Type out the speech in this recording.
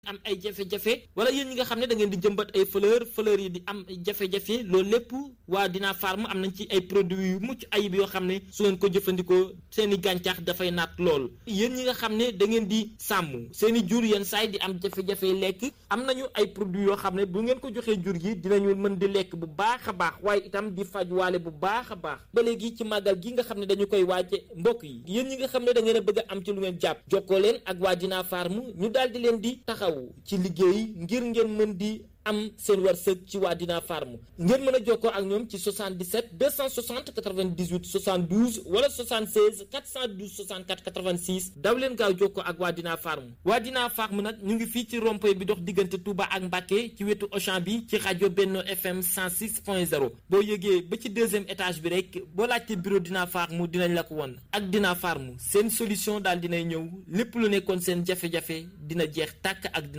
am ay jafe-jafe wala yéen ñi nga xam ne da ngeen di jëmbat ay fleur fleur yi di am jafe-jafe loolu lépp waa Dina Farm am nañ ci ay produits yu mucc ayib yoo xam ne su ngeen ko jëfandikoo seen i gàncax dafay naat lool yéen ñi nga xam ne da ngeen di sàmm seen i jur yenn saay di am jafe-jafe lekk am nañu ay produits yoo xam ne bu ngeen ko joxee jur gi dinañu mën di lekk bu baax a baax waaye itam di faj waale bu baax a baax ba léegi ci màggal gi nga xam ne dañu koy waaje mbokk yi yéen ñi nga xam ne da ngeen a bëgg a am ci lu ngeen jàpp jokkoo leen ak waa Dina Farm ñu daal di leen di taxaw ci liggéey ngir ngeen mën di am seen wërsëg ci waa Dina Farm ngeen mën a jokkoo ak ñoom ci 77 260 98 72 wala 76 412 64 86 daw leen gaaw jokkoo ak waa Dina Farm waa Dina Farm nag ñu ngi fii ci rond-point bi dox diggante Touba ak Mbacké ci wetu Auchan bi ci rajo Benno FM 106.0 boo yëgee ba ci deuxième étage bi rek boo laajte bureau Dina Farm dinañ la ko won ak Dina Farm seen solution daal dinay ñëw lépp lu nekkoon seen jafe-jafe dina jeex tàkk ak